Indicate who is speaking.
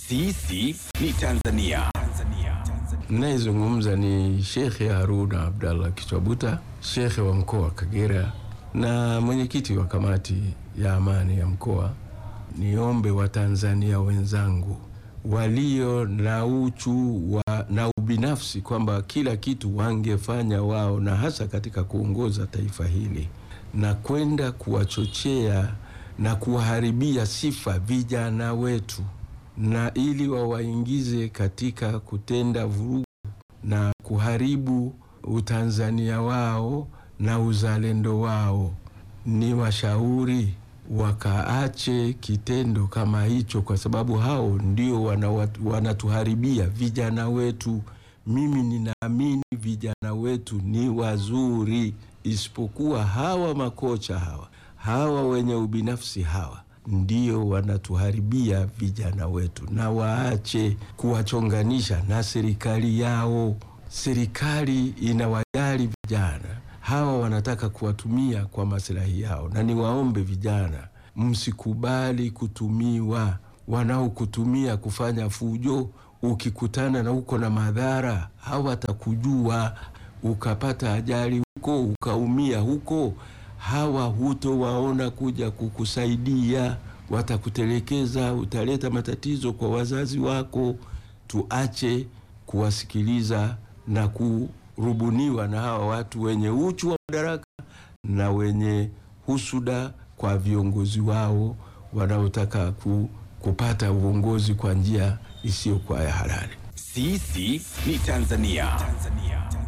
Speaker 1: Sisi ni Tanzania.
Speaker 2: Nayezungumza ni Shekhe Haruna Abdallah Kichwabuta, shekhe wa mkoa wa Kagera na mwenyekiti wa kamati ya amani ya mkoa. Niombe Watanzania wenzangu walio na uchu wa, na ubinafsi kwamba kila kitu wangefanya wao, na hasa katika kuongoza taifa hili na kwenda kuwachochea na kuwaharibia sifa vijana wetu, na ili wawaingize katika kutenda vurugu na kuharibu utanzania wao na uzalendo wao, ni washauri wakaache kitendo kama hicho, kwa sababu hao ndio wana- wanatuharibia vijana wetu. Mimi ninaamini vijana wetu ni wazuri, isipokuwa hawa makocha hawa hawa wenye ubinafsi hawa ndio wanatuharibia vijana wetu, na waache kuwachonganisha na serikali yao. Serikali inawajali vijana hawa, wanataka kuwatumia kwa maslahi yao, na niwaombe vijana, msikubali kutumiwa. Wanaokutumia kufanya fujo, ukikutana na uko na madhara, hawatakujua ukapata ajali huko ukaumia huko, hawa hutowaona kuja kukusaidia, watakutelekeza, utaleta matatizo kwa wazazi wako. Tuache kuwasikiliza na kurubuniwa na hawa watu wenye uchu wa madaraka na wenye husuda kwa viongozi wao wanaotaka ku, kupata uongozi kwa njia isiyokuwa ya halali.
Speaker 1: Sisi ni Tanzania.